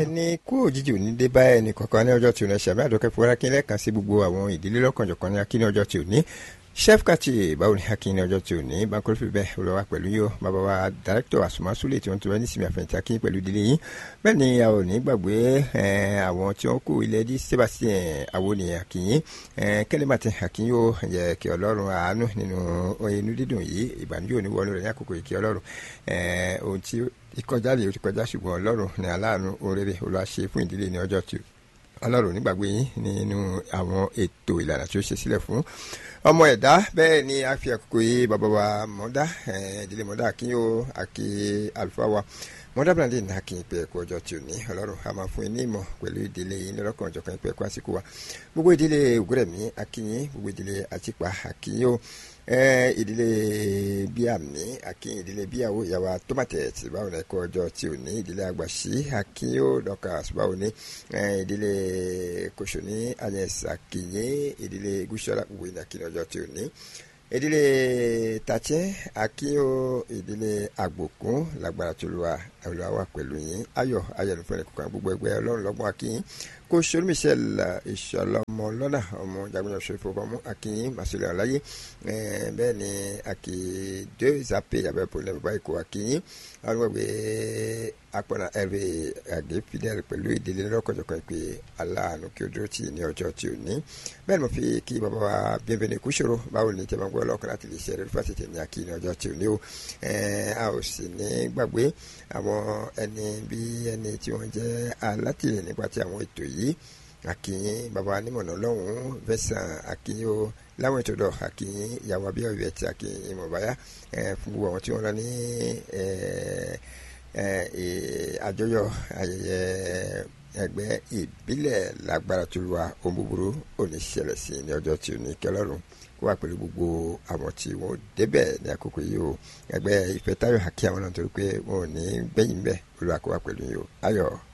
bẹ́ẹ̀ ni kú òjijì òní dé bá ẹnì kọ̀ọ̀kan ní ọjọ́ tí ò ní ṣàmì àdókẹ́ fúnra kí lẹ́ẹ̀kan sí gbogbo àwọn ìdílé lọ́kànjọ̀kan ní akíní ọjọ́ tí ò ní chef kati báwo ni akíní ọjọ́ tí ò ní bankole fi bẹ́ẹ̀ olùwà pẹ̀lú yóò bàbá wa director àsùnmásúlẹ̀ tí wọ́n ti wá ní sinmi àfẹ̀yìntì akíní pẹ̀lú ìdílé yìí bẹ́ẹ̀ ni a ò ní gbàgbé àwọn tí wọ́n kó ilẹ̀ dí sébàsíẹ̀ àwọn ènìyàn akíní kẹ́lẹ́màtì akíní yóò yẹ kí ọlọ́run àánú nínú inú dídùn yìí ìbànújẹ́ òní wọnú rẹ̀ ní àkókò ìkí ọlọ́run ohun tí ìkọjá lè ti kọjá ṣùgbọ́n ọlọ́run ní aláàánú oréré olùwàṣe fún ìdílé ní ọjọ́ tí ọlọ́run nígbàgbé yín nínú àwọn ètò ìlànà tí ó ṣe sílẹ̀ fún ọmọ ẹ̀dá bẹ́ẹ̀ ni a fi àkókò yìí bàbá wa mọ́dá ìdílé mọ́dá akínyó àkí àlùfáà wa mọ́dá bíláńdì ní akínyìn pé ẹ̀kọ́ ọjọ́ tí ò ní ọlọ́run a máa fún yín ní ìmọ̀ pẹ̀lú ìdílé yín lọ́kàn ọjọ́ kan pé ẹ̀kọ́ àsìkò wa gbogbo ìdílé ògúrẹ̀mí akínyìn gbogbo ìdílé àtìpà akínyó ìdílé bíàmí akínyìn ìdílé bíyàwó ìyàwó tómátẹ̀ẹ̀tì báwo ni ẹ̀kọ́ ọjọ́ tí ò ní ìdílé àgbàṣí akínyó dọ́kàs báwo ni ìdílé kòsòní alẹ́sà akínyìn ìdílé gúúsọ́lá gbogbo ìdílé akínyìn ọjọ́ tí ò ní ìdílé tàtsẹ́ akínyó ìdílé àgbòkún lágbára tó lùwà olùwà pẹ̀lú yín ayọ̀ ayélujára ní kókàn gbogbo ẹgbẹ́ ọlọ́run lọ́gbọ́n akínyìn kó sori michel ìṣọlọmọ lọ́nà ọmọ jagunjọ sọfọ ọmọ akínyìn masole ọláyé bẹ́ẹ̀ ni akí dé zape yabẹ pọlẹ bàbá ikọ akínyìn àwọn gbàgbé akpọ̀nà ẹ̀rẹ́ àgbẹ̀ fidel pẹ̀lú ìdílé lọ́kọ̀jọ̀kan pé aláàánú kí o dúró tì ní ọjọ́ tí o ní bẹ́ẹ̀ ni mo fi kí bàbá wa bienvenue kúṣòro báwo ni tẹ́lẹ̀ gbọ́ lọ́kàn láti lè ṣe ẹ̀rẹ́ fásitì ní akí ní ọjọ́ tí o ní o a ò sì ní gbàgbé àwọn ẹni bí ẹni tí wọ́n jẹ́ alátìlẹ̀ nípa ti àwọn ètò yìí akínyìn bàbá onímọ̀nà lọ́hùn-ún vẹ́sàn akínyìn o láwọn ètò dọ̀ akínyìn ìyàwó abíyá ìwé ti akínyìn mọ̀báyá fún gbogbo àwọn tí wọ́n lọ ní àjọyọ̀ ayẹyẹ ẹgbẹ́ ìbílẹ̀ lágbára tó lu wa ohun búburú òní ṣẹlẹ̀ sí ní ọjọ́ tí ò ní kẹlọ́rùn kó wà pẹ̀lú gbogbo àwọn tí wọ́n débẹ̀ ní àkókò yìí o ẹgbẹ́ ìfẹ́ táyọ̀ àkí àwọn náà torí pé wọn ò ní gbẹ̀yìn bẹ́ẹ̀ olùwàkó wà pẹ̀lú yìí o ayọ̀.